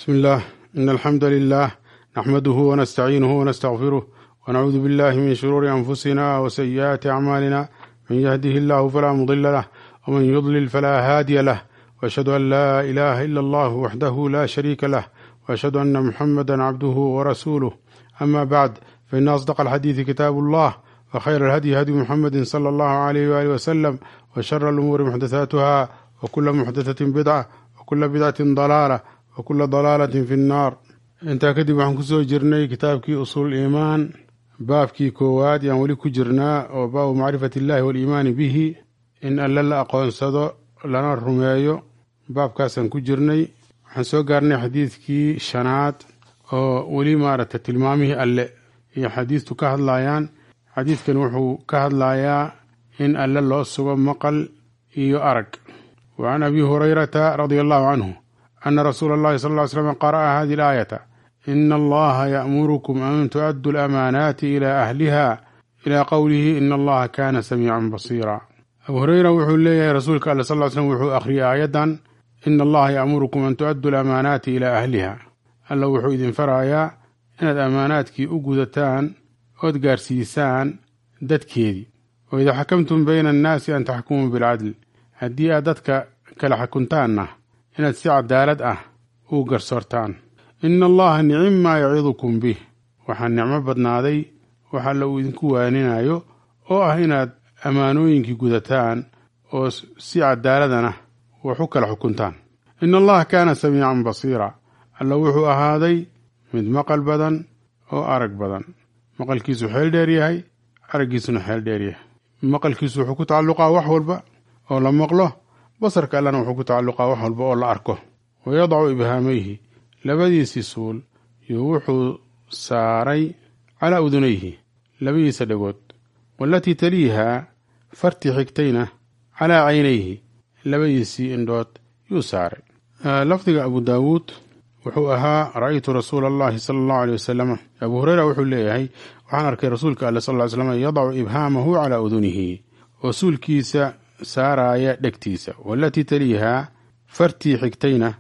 بسم الله إن الحمد لله نحمده ونستعينه ونستغفره ونعوذ بالله من شرور أنفسنا وسيئات أعمالنا من يهده الله فلا مضل له ومن يضلل فلا هادي له وأشهد أن لا إله إلا الله وحده لا شريك له وأشهد أن محمدا عبده ورسوله أما بعد فإن أصدق الحديث كتاب الله وخير الهدي هدي محمد صلى الله عليه وآله وسلم وشر الأمور محدثاتها وكل محدثة بدعة وكل بدعة ضلالة وكل ضلaalة fi الnaar intaa kadib waxaan kusoo jirnay kitaabkii usuul iimaan baabkii koowaad yaan weli ku jirnaa oo baabu macrifati اllahi wاliimaani bihi in alle la aqoonsado lana rumeeyo baabkaasaan ku jirnay waxaan soo gaarnay xadiidkii shanaad oo weli maaragtay tilmaamihii alle iyo xadiistu ka hadlayaan xadiidkan wuxuu ka hadlayaa in alle loo sugo maqal iyo arag wa can abi hurayrata radia allahu canhu أن رسول الله صلى الله عليه وسلم قرأ هذه الآية إن الله يأمركم أن تؤدوا الأمانات إلى أهلها إلى قوله إن الله كان سميعا بصيرا أبو هريرة وxuu leeyahay rasuulka all صل ل sلم wuxuu akhriyay aayadan إن allaha yأmurukum an tuؤaduu الأmaanaati ilى أhliha alla wuxuu idin farayaa inaad amaanaadkii u gudataan ood gaarsiisaan dadkeedii وإida xakamtum bayna الnaasi an taxkumuu bاlcadl haddii aad dadka kala xakuntaanna inaad si cadaalad ah u garsoortaan ina allaha nicim maa yacidukum bih waxaa nicmo badnaaday wax alla uu idinku waaninayo oo ah inaad ammaanooyinkii gudataan oo si cadaaladana wax u kala xukuntaan ina allaha kaana samiican basiira alla wuxuu ahaaday mid maqal badan oo arag badan maqalkiisu xeel dheer yahay araggiisuna xeel dheer yahay maqalkiisu wuxuu ku tacalluqaa wax walba oo la maqlo basarka allana wuxuu ku tacalluqaa wax walba oo la arko wa yadacu ibhaamayhi labadiisii suul iyo wuxuu saaray calaa udunayhi labadiisa dhagood waalatii taliihaa fartii xigtayna calaa caynayhi labadiisii indhood yuu saaray lafdiga abu daawuud wuxuu ahaa ra'aytu rasuula allahi sala allahu aley wasalam abuu hureyra wuxuu leeyahay waxaan arkay rasuulka alle sal ly slam yadacu ibhaamahu calaa udunihi oo suulkiisa saaraaya dhegtiisa waalatii taliihaa fartii xigtayna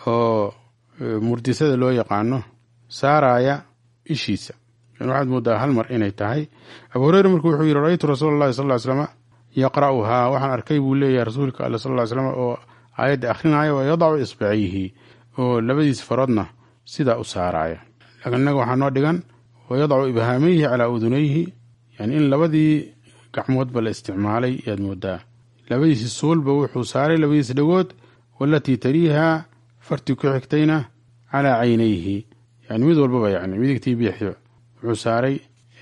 oo murdisada loo yaqaano saaraaya ishiisa waxaad moodaa hal mar inay tahay abu hureyre marku wuxuu yidhi ra'aytu rasuula allahi sal ly slama yaqra'uhaa waxaan arkay buu leeyahay rasuulka alle sal ly slam oo aayadda akhrinaya wa yadacu isbacayhi oo labadiis faroodna sidaa u saaraaya laakiin innaga waxaa noo dhigan wa yadacu ibhaamayhi calaa udunayhi yani in labadii gacmoodba la isticmaalay yaad moodaa labadiisi suulba wuxuu saaray labadiis dhagood waalatii taliihaa fartii ku xigtayna calaa caynayhi yani mid walbaba yani midigtii bidixdiba wuxuu saaray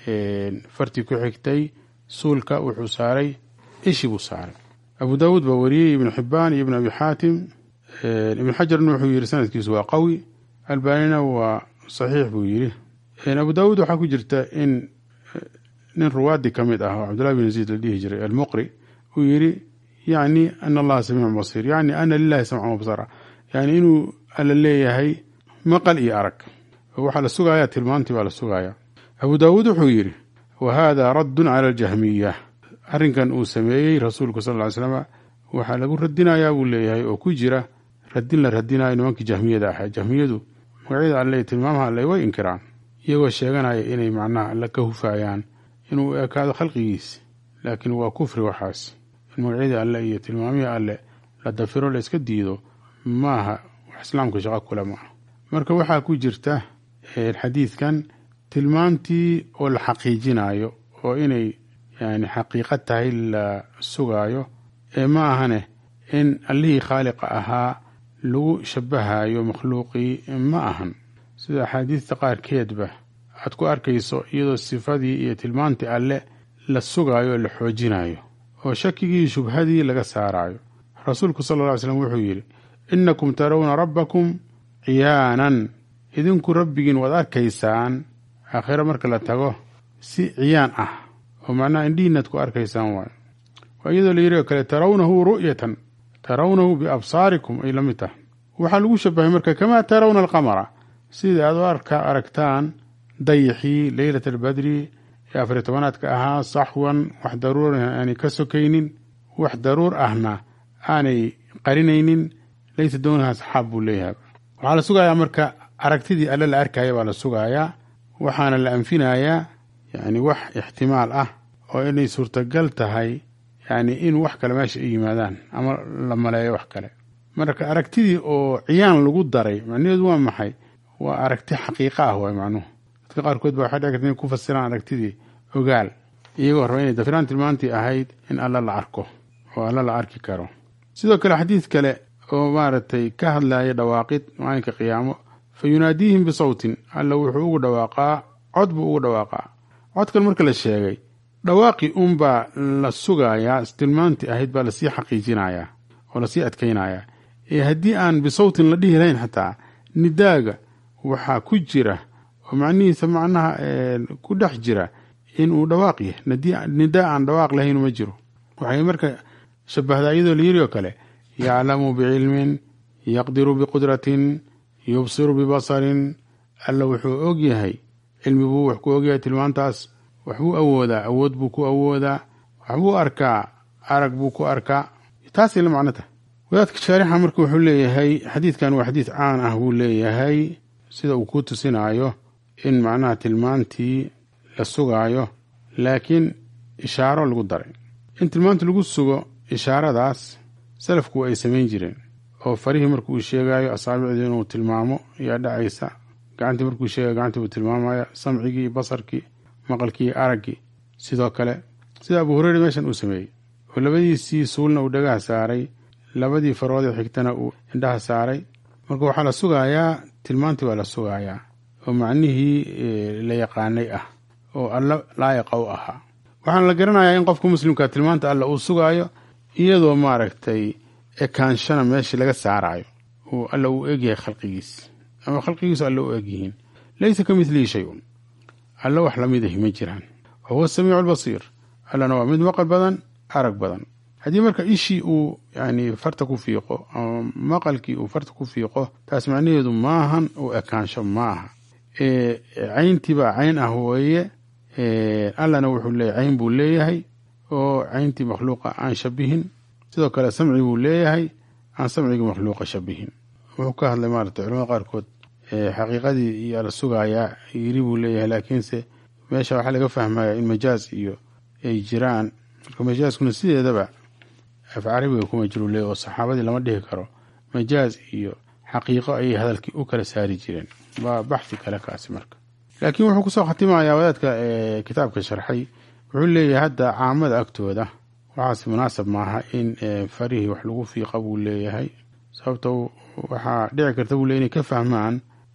fartii ku xigtay suulka wuxuu saaray ishi buu saaray abu daawuud baa wariyey ibnu xibaan iyo ibn abi xaatim ibn xajarna wuxuu yidhi sanadkiisu waa qawi albaanina waa saxiix buu yidhi abu daawuud waxaa ku jirta in nin ruwaadii ka mid ah oo cabdullahi bin yaziid la dhihi jiray almuqri uu yidhi yacni ana allaha samiicun basiir yacni ana lilahi samcan wabsara yani inuu alla leeyahay maqal iyo arag waxaa la sugaaya tilmaantii baa la sugaaya abu daawuud wuxuu yidhi wa hada raddun cala aljahmiya arrinkan uu sameeyey rasuulku sal ly slama waxaa lagu radinayaa buu leeyahay oo ku jira radin la radinayo nimankii jahmiyada ahaa jahmiyadu magacyada alle tilmaamaha alle way inkiraan iyagoo sheeganaya inay macnaha alle ka hufayaan inuu ekaado khalqigiisi laakiin waa kufri waxaas in magacyadii alle iyo tilmaamihii alle la dafiro la iska diido maaha wax islaamka shaqo kule maaha marka waxaa ku jirta xadiidkan tilmaamtii oo la xaqiijinayo oo inay yani xaqiiqad tahay la sugaayo ee ma ahane in allihii khaaliqa ahaa lagu shabahayo makhluuqii ma ahan sida axaadiista qaarkeedba aad ku arkayso iyadoo sifadii iyo tilmaantii alle la sugaayo oo la xoojinayo oo shakigii shubhadii laga saarayo rasuulku sal lla ly slam wuxuu yidhi innakum tarawna rabbakum ciyaanan idinku rabbigiin waad arkaysaan aakhiro marka la tago si ciyaan ah oo macnaha indhihiinaad ku arkaysaan waayo waa iyadoo la yidhi oo kale tarawnahu ru'yatan tarawnahu biabsaarikum ay la mid tahay waxaa lagu shabahay marka kamaa tarawna alqamara sida aad u arka aragtaan dayixii leylat albadri ee afariy tobanaadka ahaa saxwan wax daruur aanay ka sokaynin wax daruur ahna aanay qarinaynin laysa doonaha saxaab buu leeyahay waxaa la sugayaa marka aragtidii alle la arkaya baa la sugayaa waxaana la anfinayaa yani wax ixtimaal ah oo inay suurtagal tahay yani in wax kale meesha ay yimaadaan ama la maleeyo wax kale marka aragtidii oo ciyaan lagu daray macnaheedu waa maxay waa aragti xaqiiqa ah waay macnuhu dadka qaarkood ba waxay dhici karta inay ku fasiraan aragtidii ogaal iyagoo raba inay dafiraan tilmaantii ahayd in alla la arko oo alla la arki karo sidoo kale xadiid kale oo maaragtay ka hadlaya dhawaaqid maalinka qiyaamo fa yunaadiihim bisawtin alla wuxuu ugu dhawaaqaa cod buu ugu dhawaaqaa codkan marka la sheegay dhawaaqi unbaa la sugayaa tilmaantii ahayd baa lasii xaqiijinayaa oo lasii adkaynayaa ee haddii aan bisawtin la dhihi lahayn xataa nidaaga waxaa ku jira oo macnihiisa macnaha ku dhex jira inuu dhawaaq yahay nidaa aan dhawaaq lahayn ma jiro waxay marka shabahdaa iyadoo la yiri oo kale yaclamu bicilmin yaqdiru biqudratin yubsiru bibasarin alla wuxuu og yahay cilmi buu wax ku ogyahay tilmaantaas waxbuu awoodaa awood buu ku awoodaa waxbuu arkaa arag buu ku arkaa taasay la macno tahay wadaadka shaarixa marka wuxuu leeyahay xadiidkan waa xadiid caan ah buu leeyahay sida uu ku tusinaayo in macnaha tilmaantii la sugaayo laakiin ishaaro lagu daray in tilmaanta lagu sugo ishaaradaas salafku ay samayn jireen oo farihii markuu sheegayo asaabicdii inuu tilmaamo ayaa dhacaysa gacantii markuu sheegayo gacantii buu tilmaamaya samcigii basarkii maqalkii araggii sidoo kale sida abu hureyre meeshan uu sameeyey oo labadiisii suulna uu dhagaha saaray labadii faroodee xigtana uu indhaha saaray marka waxaa la sugayaa tilmaantii waa la sugayaa oo macnihii la yaqaanay ah oo alla laayaqa u ahaa waxaana la garanayaa in qofka muslimka tilmaanta alla uu sugaayo iyadoo maaragtay ekaanshana meeshii laga saarayo oo alla uu egyahay khalqigiis ama khalqigiisu alla u egyihiin laysa ka midlihi shay-un alla wax lamid ahi ma jiraan wa huwa asamiicu albasiir allana waa mid maqal badan arag badan haddii marka ishii uu yani farta ku fiiqo ama maqalkii uu farta ku fiiqo taas macnaheedu maahan uu ekaansho ma aha cayntiibaa cayn ah weeye allana wuxuu leeyahy cayn buu leeyahay oo cayntii makhluuqa aan shabihin sidoo kale samci buu leeyahay aan samcigii makhluuqa shabihin wuxuu ka hadlay maarata culamada qaarkood xaqiiqadii iyo la sugayaa yiri buu leeyahay laakiinse meesha waxaa laga fahmaya in majaaz iyo ay jiraan marka majaaskuna sideedaba af carabiga kuma jiru leeyahy oo saxaabadii lama dhihi karo majaaz iyo xaqiiqo ayay hadalkii u kala saari jireen waa baxdi kale kaasi marka laakiin wuxuu kusoo khatimayaa wadaadka kitaabka sharxay wuxuu leeyahay hadda caamada agtooda waxaas munaasab maaha in farihii wax lagu fiiqa buu leeyahay sababto waxaa dhici karta buu leey inay ka fahmaan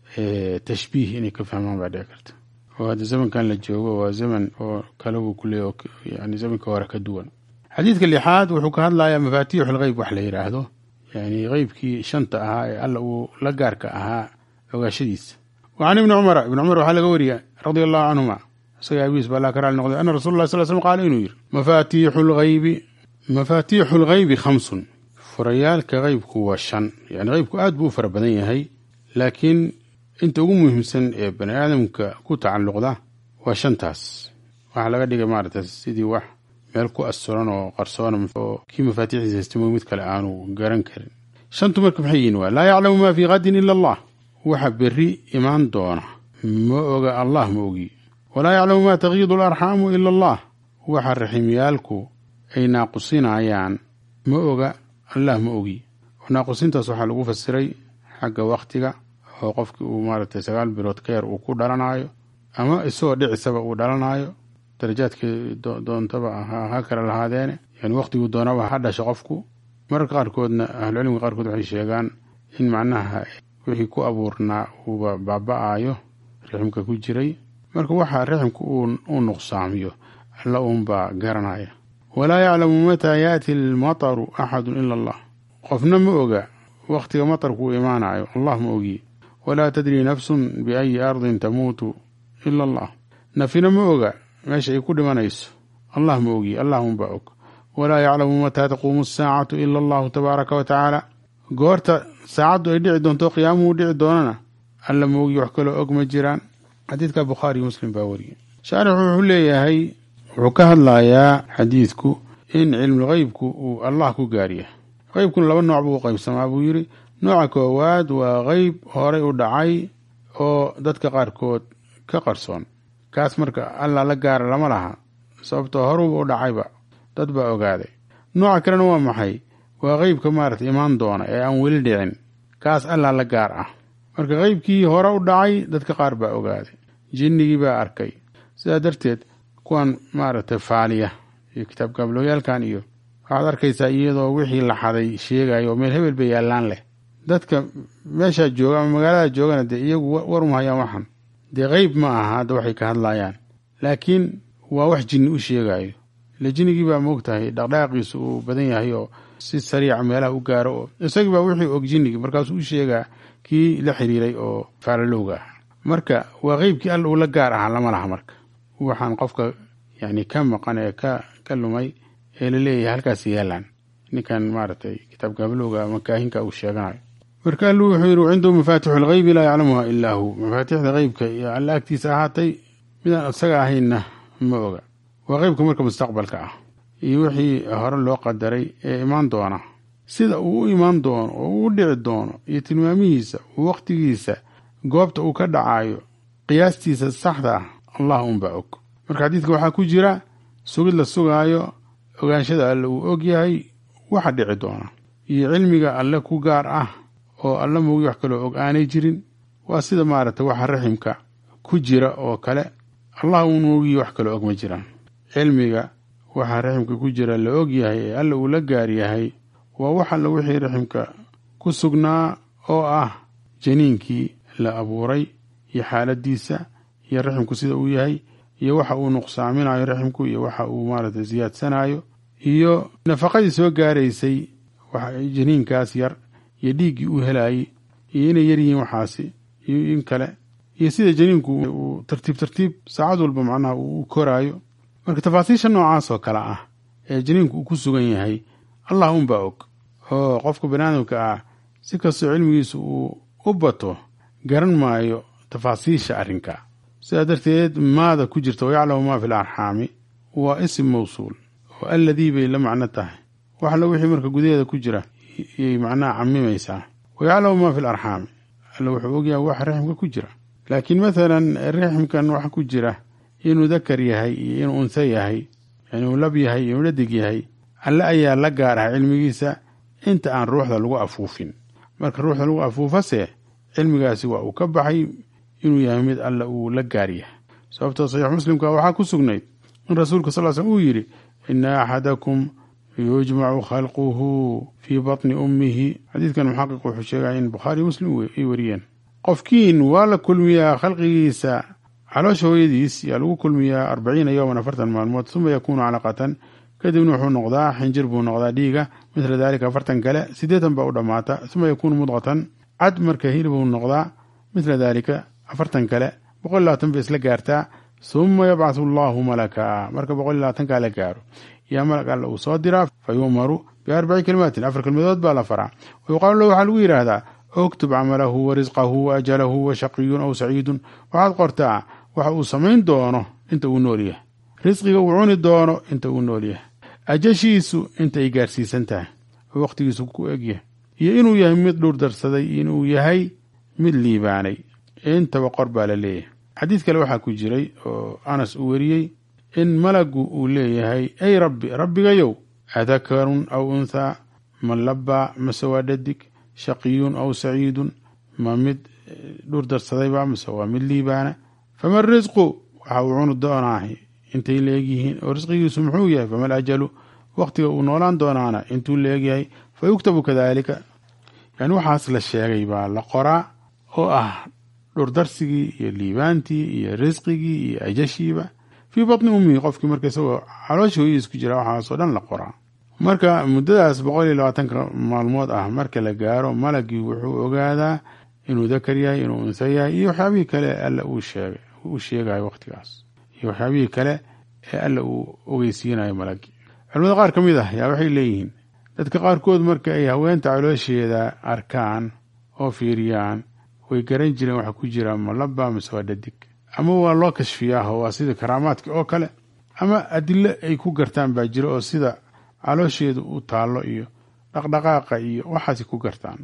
tashbiih inay ka fahmaan baa dhici karta oo hadda zamankan la joogo waa zaman oo kale buu ku leeyahy yani zamanka hore ka duwan xadiidka lixaad wuxuu ka hadlayaa mafaatiixu lgeyb wax la yidhaahdo yani qeybkii shanta ahaa ee alla uu la gaarka ahaa ogaashadiisa wa can ibni cumara ibni cumar waxaa laga wariya radia allahu canhuma isaga abiis baa laa ka raali noqday ana rasul lah sal slm qaala inuu yidhi mafaatiixu lgeybi mafaatiixu lgeybi khamsun furayaalka qeybku waa shan yani qeybku aad buu u fara badan yahay laakiin inta ugu muhiimsan ee bani aadamka ku tacalluqda waa shantaas waxaa laga dhigay maarata sidii wax meel ku asturan oo qarsoon oo kii mafaatiixdiisa haystamo mid kale aanu garan karin shantu marka maxay yihin waa laa yaclamu maa fii qadin ila allah waxa berri imaan doona ma oga allah ma ogi walaa yaclamu maa takiidu alarxaamu ila allah waxa raximyaalku ay naaqusinayaan ma oga allah ma ogi oo naaqusintaas waxaa lagu fasiray xagga wakhtiga oo qofkii uu maaragtay sagaal bilood ka yar uu ku dhalanayo ama isagoo dhicisaba uu dhalanayo darajaadkii doontaba ha kala lahaadeene yani wakhtiguu doonaba ha dhasho qofku mararka qaarkoodna ahlucilmiga qaarkood waxay sheegaan in macnaha wixii ku abuurnaa uuba baaba-ayo riximka ku jiray marka waxaa riximka uu nuqsaamiyo alla uunbaa garanaya walaa yaclamu mataa yaati almataru axadun ila allah qofna ma oga wakhtiga matarku uu imaanayo allah ma ogi walaa tadrii nafsun biayi ardin tamuutu ila allah nafina ma oga meesha ay ku dhimanayso allah ma ogi allah unbaa og walaa yaclamu mataa taquumu asaacatu ila allahu tabaaraka wa tacaala goorta saacaddu ay dhici doonto qiyaamuhu dhici doonana alla ma ogi wax kaloo og ma jiraan xadiidka bukhaariyo muslim baa wariyay shaarix wuxuu leeyahay wuxuu ka hadlayaa xadiidku in cilmulgeybku uu allah ku gaaryahay qeybkuna laba nooc buu u qaybsamaa buu yidhi nooca koowaad waa qeyb horay u dhacay oo dadka qaarkood ka qarsoon kaas marka alla la gaara lama laha sababtoo horuba u dhacayba dad baa ogaaday nooca kalena waa maxay waa qeybka maarata imaan doona ee aan weli dhicin kaas allaa la gaar ah marka qeybkii hore u dhacay dadka qaar baa ogaaday jinnigii baa arkay sidaa darteed kuwan maaragtay faaliya iyo kitaab gaablooyaalkan iyo waxaad arkaysaa iyadoo wixii la xaday sheegayo oo meel hebel ba yaallaan leh dadka meeshaa jooga ama magaalada joogana dee iyagu warum hayaan waxan dee qeyb ma aha hadda waxay ka hadlayaan laakiin waa wax jinni u sheegayo ile jinnigii baa moogtahay dhaqdhaqaaqiisu uu badan yahay oo si sariica meelaha u gaaro oo isagii baa wixii og jinnigii markaasuu u sheegaa kii la xiriiray oo faalalowga ah marka waa qeybkii alla uu la gaar ahaa lama laha marka waxaan qofka yani ka maqan ee ka ka lumay ee la leeyahay halkaas yaalaan ninkan maaragtay kitaab gaabalowga ama kaahinka uu sheeganayo marka alluu wuxuu yidhi cindahu mafaatixu lgeybi laa yaclamuha ilaa hu mafaatixda qeybka iyo alla agtiisa ahaatay midaan isaga ahaynna ma oga waa qeybka marka mustaqbalka ah iyo wixii hore loo qadaray ee imaan doona sida uu u imaan doono oo uu u dhici doono iyo tilmaamihiisa wakhtigiisa goobta uu ka dhacayo qiyaastiisa saxda ah allah unbaa og marka xadiidka waxaa ku jira sugid la sugaayo ogaanshada alle uu og yahay waxa dhici doona iyo cilmiga alle ku gaar ah oo alle moogi wax kaloo og aanay jirin waa sida maaragtay waxa raximka ku jira oo kale allah uun moogiyi wax kaloo og ma jiraan cilmiga waxaa raximka ku jira la og yahay ee alle uu la gaar yahay waa wax alle wixii raximka ku sugnaa oo ah janiinkii la abuuray iyo xaaladiisa iyo raximku sida uu yahay iyo waxa uu nuqsaaminayo raximku iyo waxa uu maaragtay siyaadsanayo iyo nafaqadii soo gaaraysay janiinkaas yar iyo dhiiggii uu helayey iyo inay yar yihiin waxaasi iyo in kale iyo sida janiinku uu tartiib tartiib saacad walba macnaha uu koraayo marka tafaasiisha noocaas oo kale ah ee janiinku uu ku sugan yahay allah unbaa og oo qofka baniaadamka ah si kastoo cilmigiisu uu u bato garan maayo tafaasiisha arrinka sidaa darteed maada ku jirta wayaclamu maa fi l arxaami waa isim mawsuul oo alladii bay la macno tahay wax alla wixii marka gudaheeda ku jira iyay macnaha camimaysaa wayaclamu maa fi l arxaami alla wuxuu ogyahay wax raximka ku jira laakiin mathalan raximkan waxa ku jira inuu dakar yahay iyo inuu unsa yahay inuu lab yahay inuu dhadig yahay alle ayaa la gaar ah cilmigiisa inta aan ruuxda lagu afuufin marka ruuxda lagu afuufase cilmigaasi waa uu ka baxay inuu yahay mid alle uu la gaar yahay sababtoo saxiix muslimka waxaa ku sugnayd in rasuulka sal slm uu yidhi ina axadakum yujmacu khalquhu fii batni ummihi xadiidkan muxaqiq wuxuu sheegaya in bukhaariyo muslim ay wariyeen qofkiin waa la kulmiyaa khalqigiisa caloosha hooyadiis yaa lagu kulmiyaa arbaciina yowman afartan maalmood uma yakuunu calaqatan kadibna wuxuu noqdaa xinjir buu noqdaa dhiiga mithla daalika afartan kale siddeetan baa u dhammaata uma yakuunu mudqatan cad marka hilibuu noqdaa mithla daalika afartan kale boqol iyo labaatan bay isla gaartaa suma yabcahu allahu malaka marka boqol iyo labaatankaa la gaaro yaa malag alla uu soo diraa fa yu'maru biarbaci kelimaatin afar kelmadood baa la faraa wa yuqaalu lahu waxaa lagu yidhaahdaa uktub camalahu wa risqahu wa ajalahu wa shaqiyun aw saciidun waxaad qortaa waxa uu samayn doono inta uu nool yahay risqiga uu cuni doono inta uu nool yahay ajashiisu inta ay gaarsiisan tahay oo wakhtigiisu ku egyahay iyo inuu yahay mid dhur darsaday iyo inuu yahay mid liibaanay intaba qor baa la leeyahay xadiid kale waxaa ku jiray oo anas uu weriyey in malagu uu leeyahay ay rabbi rabbigayow adakarun aw unthaa ma labbaa mase waa dhadig shaqiyun aw saciidun ma mid dhur darsadayba mase waa mid liibaana fama risqu waxa uu cuni doonaahi intay leegyihiin oo risqigiisu muxuu yahay fama alajalu wakhtiga uu noolaan doonaana intuu leegyahay fa yuktabu kadaalika yani waxaas la sheegay baa la qoraa oo ah dhurdarsigii iyo liibaantii iyo risqigii iyo ajashiiba fii batni ummihi qofkii marka isagoo caloosha hooyadiis ku jira waxaasoo dhan la qoraa marka muddadaas boqol iyo labaatanka maalmood ah marka la gaaro malagii wuxuu ogaadaa inuu dakar yahay inuu unsa yahay iyo waxyaabihii kale alla uu sheegay uu sheegayo wakhtigaas iyo waxyaabihii kale ee alla uu ogeysiinayo malagii culimada qaar ka mid ah yaa waxay leeyihiin dadka qaarkood marka ay haweenta caloosheeda arkaan oo fiiriyaan way garan jireen waxa ku jira malaba mase waa dhadig ama waa loo kashfiyaaho waa sida karaamaadka oo kale ama adilo ay ku gartaan baa jira oo sida caloosheedu u taallo iyo dhaqdhaqaaqa iyo waxaasi ku gartaan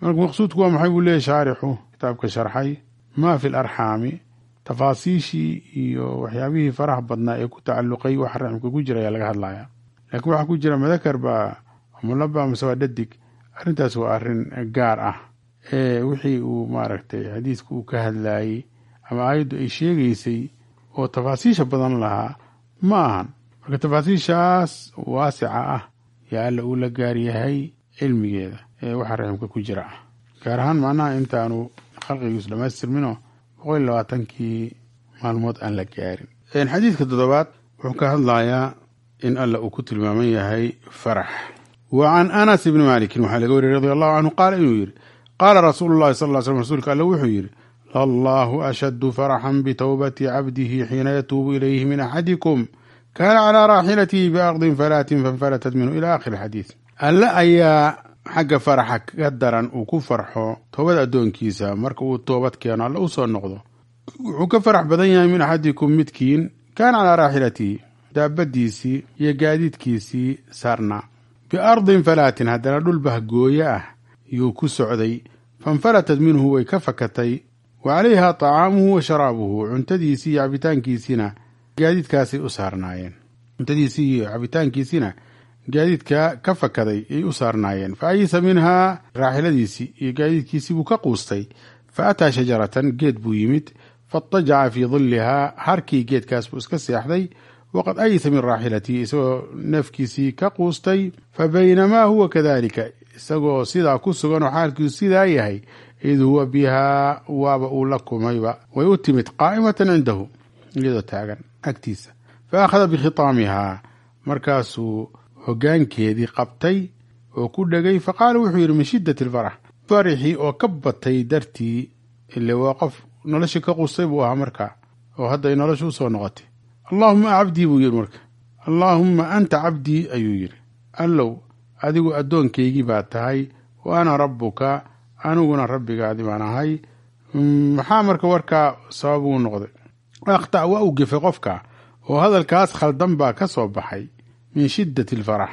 marka maqsuudku waa maxay buu leeyahy shaarixu kitaabka sharxay maa fi larxaami tafaasiishii iyo waxyaabihii faraha badnaa ee ku tacalluqay waxa raximka ku jira ayaa laga hadlaya laakiin waxaa ku jira madakar baa mulaba mase waa dhadig arrintaas waa arrin gaar ah ee wixii uu maaragtay xadiidku uu ka hadlayey ama aayaddu ay sheegaysay oo tafaasiisha badan lahaa ma ahan marka tafaasiishaas waasica ah yaa alla uu la gaar yahay cilmigeeda ee waxa raximka ku jira ah gaar ahaan macnaha intaanu khalqigiisu dhammaystirmino boqol iyo labaatankii maalmood aan la gaarin xadiidka toddobaad wuxuu ka hadlayaa in alla uu ku tilmaaman yahay farax wa can anas ibni maalikin waxaa laga wariyey radi allahu canhu qaala inuu yidhi qaala rasuulu llahi sal ly slm rasuulka alle wuxuu yidhi lallahu ashaddu faraxan bitowbati cabdihi xiina yatuubu ilayhi min axadikum kaana calaa raaxilatihi biardin falaatin fanfalatat minhu ila akhiri xadiid alle ayaa xagga faraxa ka daran uu ku farxo toobad addoonkiisa marka uu toobad keeno alle u soo noqdo wuxuu ka farax badan yahay min axadikum midkiin kaana calaa raaxilatihi daabadiisii iyo gaadiidkiisii saarnaa biardin falaatin haddana dhul bahgooye ah yuu ku socday fanfalatat minhu way ka fakatay wa calayha طacaamuhu wa sharaabuhu cuntadiisii iyo cabitaankiisiina gaadiidkaasay u saarnaayeen cuntadiisii iyo cabitaankiisiina gaadiidka ka fakaday ay u saarnaayeen fa ayisa minhaa raaxiladiisii iyo gaadiidkiisii buu ka quustay fa ataa shajaratan geed buu yimid faatajaca fii dillihaa harkii geedkaas buu iska seexday waqad ayisa min raaxilatihi isagoo neefkiisii ka quustay fa baynamaa huwa kadalika isagoo sidaa ku sugan oo xaalkiisu sidaa yahay id huwa bihaa waaba uu la kumayba way u timid qaa'imatan cindahu iyadoo taagan agtiisa fa akhada bikhitaamihaa markaasuu hoggaankeedii qabtay oo ku dhegay fa qaala wuxuu yidhi min shiddati alfarax farixii oo ka batay dartii ile waa qof noloshii ka qustay buu ahaa markaa oo hadda ay nolosha u soo noqotay allaahuma cabdii buu yidhi marka allaahumma anta cabdii ayuu yidhi allow adigu addoonkaygii baa tahay wa ana rabbuka aniguna rabbigaadi baan ahay maxaa marka warkaa sabab uu noqday akhta' waa uu gefay qofka oo hadalkaas khaldan baa ka soo baxay min shiddati alfarax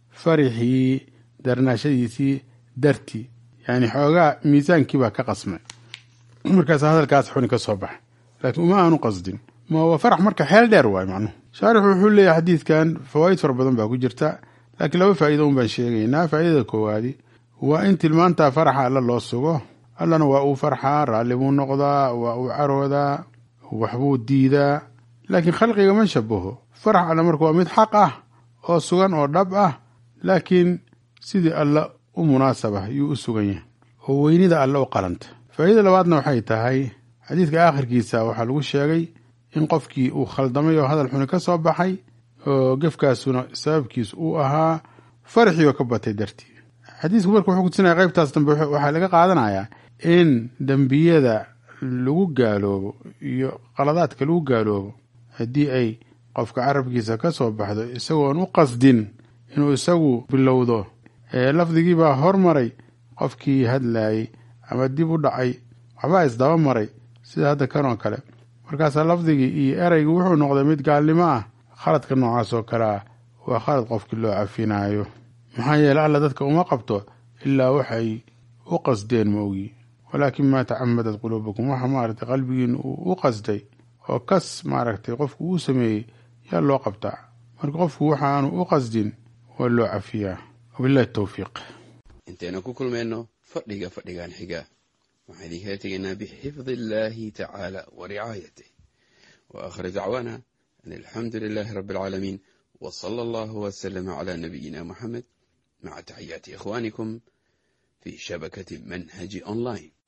farixii darnaashadiisii dartii yacni xoogaa miisaankii baa ka qasmay markaasa hadalkaas xuni ka soo baxay laakiin uma aanu qasdin ma waa farax marka xeel dheer waay macnuhu shaarixu wuxuu leeyahay xadiidkan fawaa'id fara badan baa ku jirta laakiin laba faa'ido un baan sheegaynaa faa'idada koowaadi waa in tilmaantaa faraxa alla loo sugo allana waa uu farxaa raalli buu noqdaa waa uu caroodaa waxbuu diidaa laakiin khalqiga ma shabaho farax alla marka waa mid xaq ah oo sugan oo dhab ah laakiin sidii alla u munaasaba yuu u sugan yahay oo weynida alle u qalanta faa'iida labaadna waxay tahay xadiidka aakhirkiisa waxaa lagu sheegay in qofkii uu khaldamay oo hadal xuni ka soo baxay oo gefkaasuna sababkiis uu ahaa faraxii oo ka batay dartii xadiisku marka wuxuu kutusinaya qaybtaas dambe waxaa laga qaadanayaa in dembiyada lagu gaaloobo iyo qaladaadka lagu gaaloobo haddii ay qofka carabkiisa ka soo baxdo isagoon u qasdin inuu isagu bilowdo ee lafdigii baa hormaray qofkii hadlayey ama dib u dhacay waxbaa isdaba maray sida hadda kan oo kale markaasaa lafdigii iyo ereygu wuxuu noqday mid gaalnimo ah khaladka noocaas oo kale ah waa khalad qofkii loo cafinaayo maxaa yeele alla dadka uma qabto ilaa waxay u qasdeen ma ogi walaakin maa tacamadat quluubukum waxa maaragtay qalbigiin uu u qasday oo kas maaragtay qofku uu sameeyey yaa loo qabtaa marka qofku waxaanu u qasdin waa loo cafiyaa wabillahi towfiiq intaynu ku kulmayno fadhiga fadhigan xiga waxaan idinkala tegaynaa bixifdi illaahi tacaala wa ricaayatih wa aakhir dacwaana an alxamdu lilaahi rabbi alcaalamiin wa sala allahu wasalama calaa nabiyina moxamed maca taxiyaati ikhwaanikum fii shabakati manhaji online